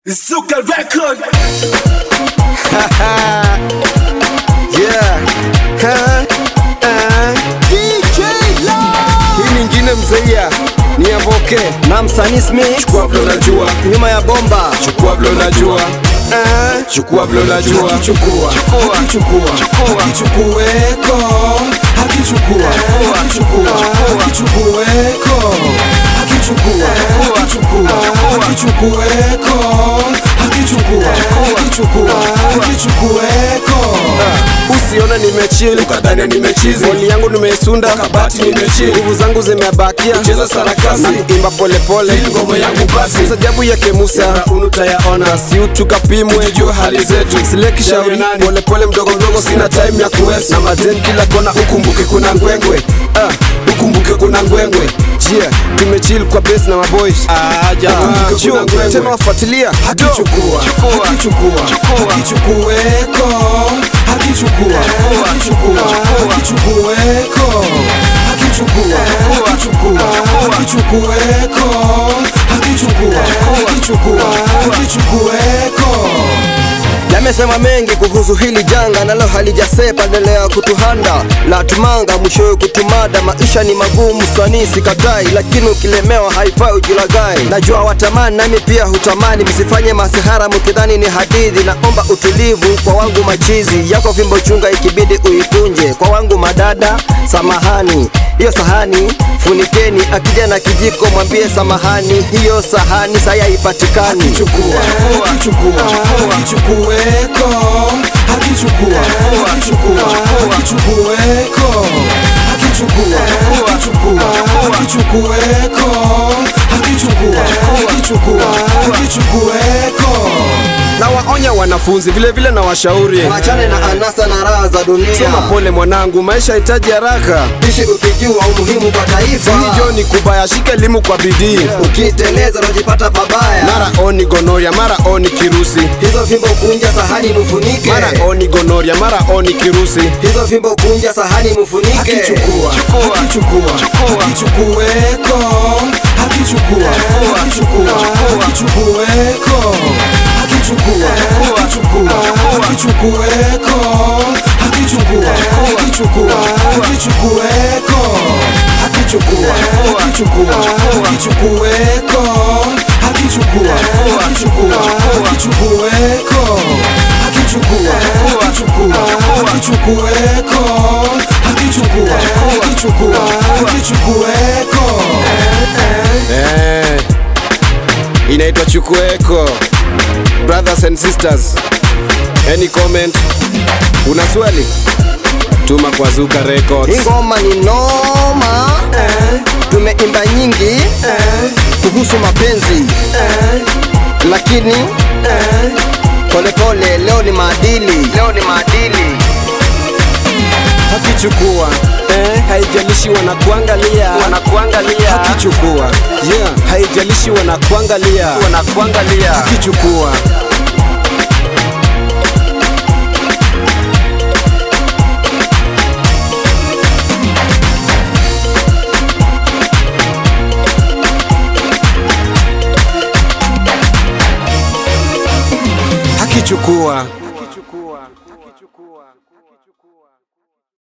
Zuka record. yeah. Ha, ah. Hii nyingine mzeia ni ya Voke na msanii Smith chukua vile unajua, nyuma ya bomba chukua vile unajua Ah, chukua vile unajua, hakichukua hakichukua hakichukueko hakichukua hakichukua hakichukueko hakichukua hakichukua hakichukueko hakichukua hakichukua hakichukueko Usione nimechill ukadhani nimechizi Boli yangu nimeisunda kabati nimechill Nguvu zangu zimebakia Cheza sarakasi na imba pole pole Ngoma yangu basi Sajabu yake Musa Unu tayaona Si utukapimwe Tujue hali zetu Sileki shauri Pole pole mdogo mdogo Sina time ya kuwesa Na mazen kila kona Ukumbuke kuna ngwengwe ah, Ukumbuke kuna ngwengwe Yeah, tumechill kwa base na maboys Aja Ukumbuke kuna ngwengwe Tena wafuatilia Hakichukua Hakichukua Hakichukueko Hakichukua Hakichukua Hakichukueko Hakichukua Hakichukua Hakichukueko Hakichukua Hakichukua Hakichukueko yamesema mengi kuhusu hili janga nalo halijasepa endelea kutuhanda la tumanga mwishowe kutumada maisha ni magumu swani sikatai lakini ukilemewa haifai ujilagai najua watamani nami pia hutamani msifanye masihara mkidhani ni hadithi naomba utulivu kwa wangu machizi yako fimbo chunga ikibidi uikunje kwa wangu madada samahani hiyo sahani funikeni akija na kijiko mwambie samahani hiyo sahani saya haipatikani Hakichukua Hakichukua Hakichukueko Hakichukua Hakichukua Hakichukueko Hakichukua Hakichukua Hakichukueko Hakichukua Hakichukua Hakichukueko na waonya wanafunzi vile vile na washauri Wachane na anasa na raha za dunia. soma pole mwanangu maisha hitaji haraka Ishi ukijua umuhimu kwa taifa. hijo ni kubaya shika elimu kwa bidii Ukiteleza unajipata pabaya. mara oni gonoria mara oni kirusi hizo fimbo kunja sahani mfunike. mara oni gonoria mara oni kirusi hizo fimbo kunja sahani mfunike. Hakichukua, hakichukua, hakichukueko, hakichukua, hakichukua, hakichukueko, hakichukua, hakichukua, hakichukueko, hakichukua, hakichukua, hakichukueko, hakichukua, hakichukua, hakichukueko, hakichukua, hakichukua, hakichukueko, hakichukua, hakichukua, hakichukueko, hakichukua, hakichukua, hakichukueko. Eh, inaitwa chukueko. Brothers and sisters, any comment? Una swali? Tuma kwa Zuka Records. Hii ngoma ni noma. Tumeimba nyingi kuhusu mapenzi lakini polepole, leo ni maadili, leo ni maadili. Hakichukua eh, haijalishi wanakuangalia Wanakuangalia, hakichukua yeah, haijalishi wanakuangalia wanakuangalia. hakichukua hakichukua